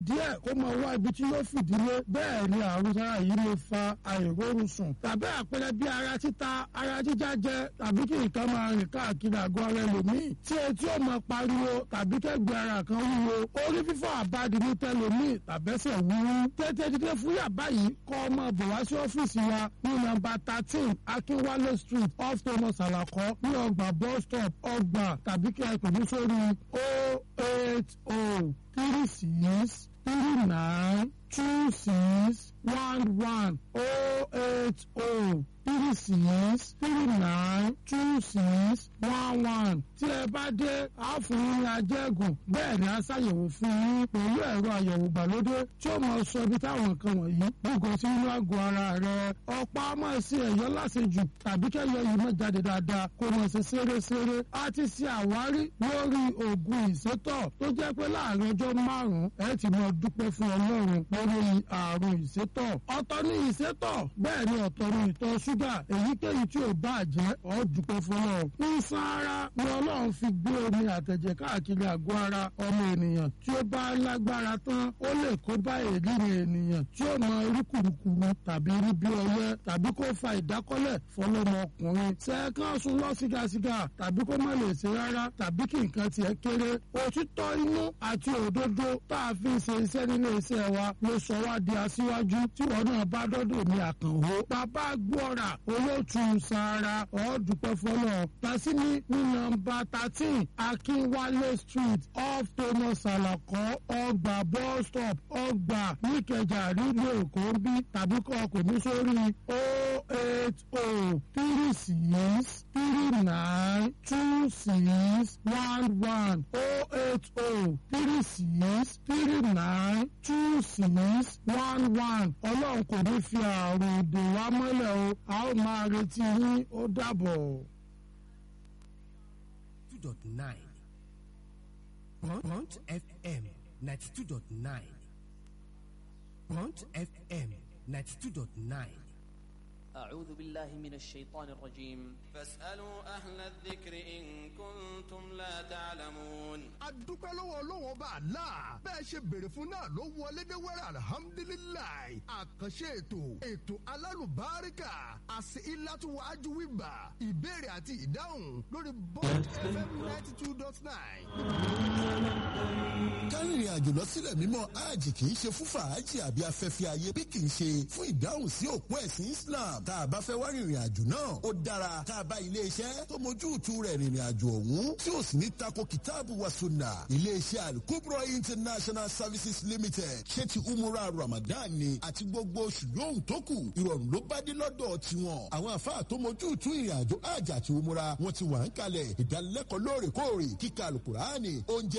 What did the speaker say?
díẹ̀ kó máa wá ibi tí yóò fìdílé bẹ́ẹ̀ ni àrùn sára yìí lè fa àìrórun sùn tàbí àpẹẹrẹ bí ara títa ara jíjá jẹ tàbí kí nǹkan máa rìn káàkiri àgọ́ ara ẹlòmíì tí etí ò máa pariwo tàbí kẹ́gbẹ́ ara kan wúwo orí fífọ́ àbádi ní tẹlòmíì tàbẹ́sẹ̀ wúwú tètè dídé fún yàbá yìí kọ́ ọmọ bọ̀ wá sí ọ́fíìsì wa ní nọ́mbà thirteen akínwálé street off thomas alakọ ní ọgbà bus stop ọgbà tàbí kí ẹ pè ní sórí o eight o three six three nine two six one one o eight o three six three nine two six one one tí ẹ bá dé a fún yín ní ajẹ́gùn bẹ́ẹ̀ ni a ṣàyẹ̀wò fún yín pẹ̀lú ẹ̀rọ àyẹ̀wò ìgbàlódé tí ó máa sọ ibi táwọn nǹkan wọ̀nyí gbogbo sí inú àgọ́ ara rẹ ọ̀pá máa ṣe ẹ̀yọ́ láṣejù tàbí kẹ́yọ̀ yìí máa jáde dáadáa kó máa ṣe ṣeréṣeré a ti ṣe àwárí lórí oògùn ìsétọ̀ tó jẹ́ pé láàrin ọjọ́ márùn-ún ẹ ti máa dúpẹ́ fún ọlọ́run lórí àrùn ìsétọ̀ ọ̀tọ̀ ní ìsétọ̀ bẹ́ẹ̀ ni ọ̀tọ̀ ní ìtọ̀ ṣúgà èyíkéyìí tí ò bá jẹ́ ọ́ dúpẹ́ fún ọ. ìsan ara ni ọlọ́run fi gbé omi àtẹ̀jẹ̀ káàkiri àgọ́ ara ọmọ ènìyàn tí ó bá lágbára tán ó lè kó bá èlìrìn ènìyàn tí ó mọ irú kùrukùru tàbí rí bí ọyẹ́ tàbí kó fa ìdákọ́lẹ̀ fọlọ́mọ ọkùnrin sẹ́ẹ̀kan sùn lọ sígasiga tàbí kó má lè ṣe rárá tàbí kí nǹkan tiẹ̀ kéré òtítọ́ inú àti òdodo tá a fi ṣe iṣẹ́ nílé iṣẹ́ wa ló sọ wá di aṣíwájú tí wọn náà bá dọ́dọ̀ ní àkànwó bàbá gbọ́ra olóòtú sara ọ̀ọ́dúpẹ́ fọlọ́ tasimi ní nọ́mbà thirteen akínwálé street off thomas alakọ ọgbà bus stop ọgbà níkẹjà nílùú èkó ń bí tàbí kọ́ ọkọ̀ ní sórí o eight o three six three nine two six one one o eight o three six three nine two six one one ọlọ́run kò ní fi àrùn dè wá mọ́lẹ̀ o a ó máa retí yín ó dàbọ̀. two dot nine Punch FM ninety two dot nine Punch FM ninety two dot nine. أعوذ بالله من الشيطان الرجيم فاسألوا أهل الذكر إن كنتم لا تعلمون adúpẹ́ lọ́wọ́ ọlọ́wọ́ bá a la bẹ́ẹ̀ ṣe béèrè fún náà ló wọlé dé wẹ́rẹ́ alihamudulilayi àkànṣe ètò ètò alálùbáríkà àti ìlàtúwájú wíbà ìbéèrè àti ìdáhùn lórí bond fm ninety two dot nine. kárìnrìn àjò lọ sílẹ̀ mímọ́ hajj kì í ṣe fún fàájì àbí afẹ́fẹ́ ayé bí kì í ṣe fún ìdáhùn sí òpó ẹ̀sìn islam tá a bá fẹ́ wá rìnrìn àjò náà ó dára tá a bá iléeṣẹ́ tó mójútu rẹ̀ rìnrìn àjò ọ̀hún tí ò sì ní tako kìtáàbù wa sunna iléeṣẹ́ alukubro international services limited ṣé ti umura ramadan ni àti gbogbo oṣù yòówù tó kù ìrọ̀rùn ló bá dé lọ́dọ̀ tiwọn àwọn àfáà tó mójútu ìrìn àjò hajj àti umura wọn ti wà ń kalẹ̀ ìdánilẹ́kọ̀ọ́ lóòrèkóòrè kíkà alukuraani oúnjẹ